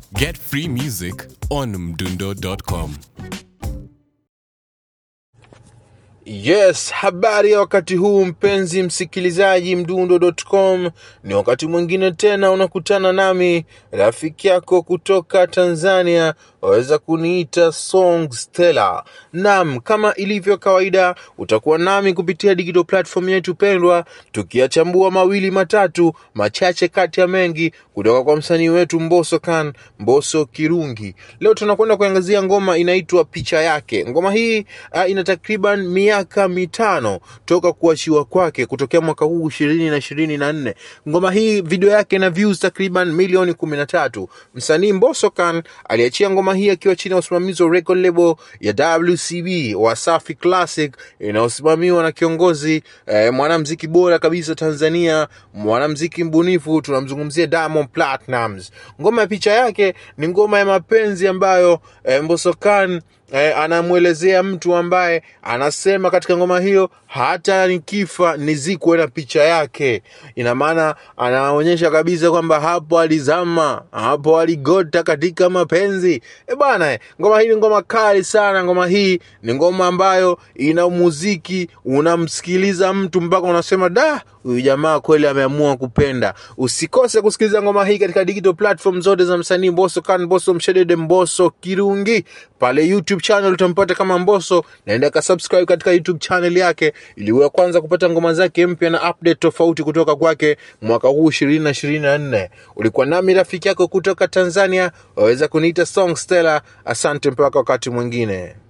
Get free music on mdundo.com. Yes, habari ya wakati huu mpenzi msikilizaji mdundo.com. Ni wakati mwingine tena unakutana nami rafiki yako kutoka Tanzania, waweza kuniita Song Stella. Naam, kama ilivyo kawaida, utakuwa nami kupitia digital platform yetu pendwa, tukiyachambua mawili matatu machache kati ya mengi kutoka kwa msanii wetu Mbosso Khan, Mbosso Kirungi. Leo tunakwenda kuangazia ngoma inaitwa Picha Yake. Ngoma hii uh, ina takriban miaka mitano toka kuachiwa kwake kutokea mwaka huu ishirini na ishirini na nne. Ngoma hii video yake na views takriban milioni kumi na tatu. Msanii Mbosso Khan aliachia ngoma hii akiwa chini ya usimamizi wa record label ya WCB Wasafi Classic inayosimamiwa na kiongozi eh, mwanamziki bora kabisa Tanzania, mwanamziki mbunifu, tunamzungumzia Diamond Platnumz. Ngoma ya picha yake ni ngoma ya mapenzi ambayo eh, Mbosso Khan eh, anamwelezea mtu ambaye anasema katika ngoma hiyo hata nikifa nizikwe na picha yake. Ina maana anaonyesha kabisa kwamba hapo alizama, hapo aligota katika mapenzi. E bana, eh, ngoma hii ni ngoma kali sana. Ngoma hii ni ngoma ambayo ina muziki, unamsikiliza mtu mpaka unasema da, huyu jamaa kweli ameamua kupenda. Usikose kusikiliza ngoma hii katika digital platform zote za msanii Mbosso Khan, Mbosso Mshedede, Mbosso Kirungi. Pale YouTube channel utampata kama Mbosso, naenda ka subscribe katika YouTube channel yake ili uwe wa kwanza kupata ngoma zake mpya na update tofauti kutoka kwake mwaka huu ishirini na ishirini na nne. Ulikuwa nami rafiki yako kutoka Tanzania, waweza kuniita Song Stella. Asante mpaka wakati mwingine.